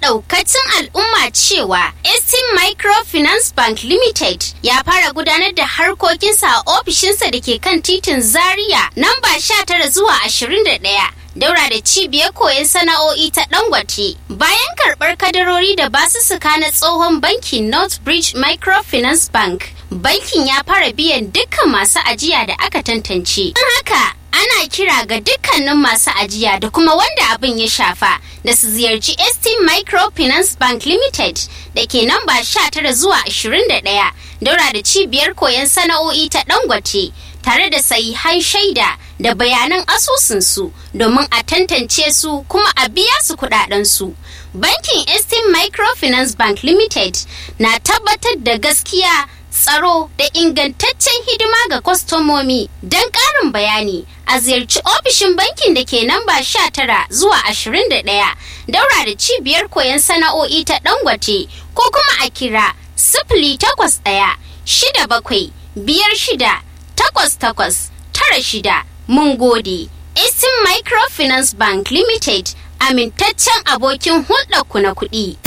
ɗaukacin al'umma cewa Estin Microfinance Bank Limited ya fara gudanar da harkokinsa a ofishinsa da ke kan titin Zaria namba 19 zuwa 21. daura da cibiyar koyon sana'o'i ta dangote bayan karɓar kadarori da basussuka na tsohon bankin northbridge microfinance bank bankin ya fara biyan dukkan masu ajiya da aka tantance don haka ana kira ga dukkanin masu ajiya da kuma wanda abin ya shafa da su ziyarci st microfinance bank limited da ke namba 19 zuwa 21 daura da cibiyar koyon sana'o'i ta dangote tare da sahihan shaida da bayanan asusunsu domin a tantance su kuma a biya su kudadensu. Bankin Estin Microfinance Bank Limited na tabbatar da gaskiya tsaro da ingantaccen hidima ga kwastomomi don ƙarin bayani a ziyarci ofishin bankin da ke namba 19 zuwa 21 daura da cibiyar koyon sana'o'i ta dangote ko kuma a kira sifili takwas ɗaya shida bakwai biyar shida takwas takwas tara shida mun gode. Eastern Microfinance Bank Limited amintaccen abokin hulɗarku na kuɗi.